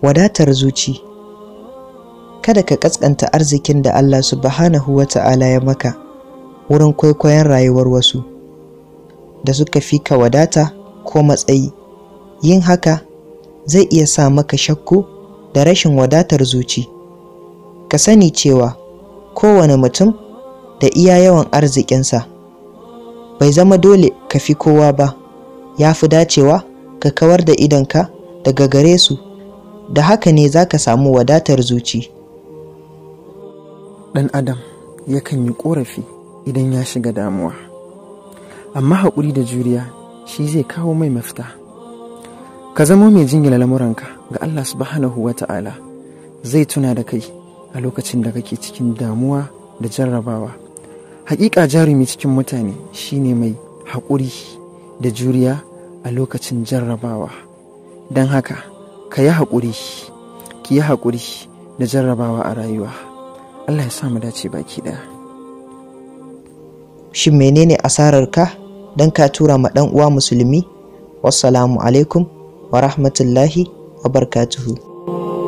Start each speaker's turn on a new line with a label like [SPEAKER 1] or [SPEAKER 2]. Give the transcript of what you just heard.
[SPEAKER 1] wadatar zuci kada ka kaskanta arzikin da Allah subhanahu wa ta'ala ya maka wurin kwaikwayon rayuwar wasu da suka fi ka wadata ko matsayi yin haka zai iya sa maka shakku da rashin wadatar zuci ka sani cewa kowane mutum da iya yawan arzikinsa bai zama dole ka fi kowa ba ya fi dacewa ka kawar da idonka daga gare su da haka ne za ka samu wadatar zuci
[SPEAKER 2] ɗan adam yakan yi ƙorafi idan ya shiga damuwa amma haƙuri da juriya shi zai kawo mai mafita ka zamo mai jingina lamuranka ga Allah subhanahu wa ta'ala zai tuna da kai a lokacin da kake cikin damuwa da jarrabawa hakika jarumi cikin mutane shine mai haƙuri da juriya a lokacin jarrabawa don haka ka yi haƙuri ki yi haƙuri da jarrabawa a rayuwa Allah ya sa mu dace baki ɗaya
[SPEAKER 1] shin menene asararka don ka tura ma ɗan uwa musulmi wassalamu alaikum wa rahmatullahi wa barkatuhu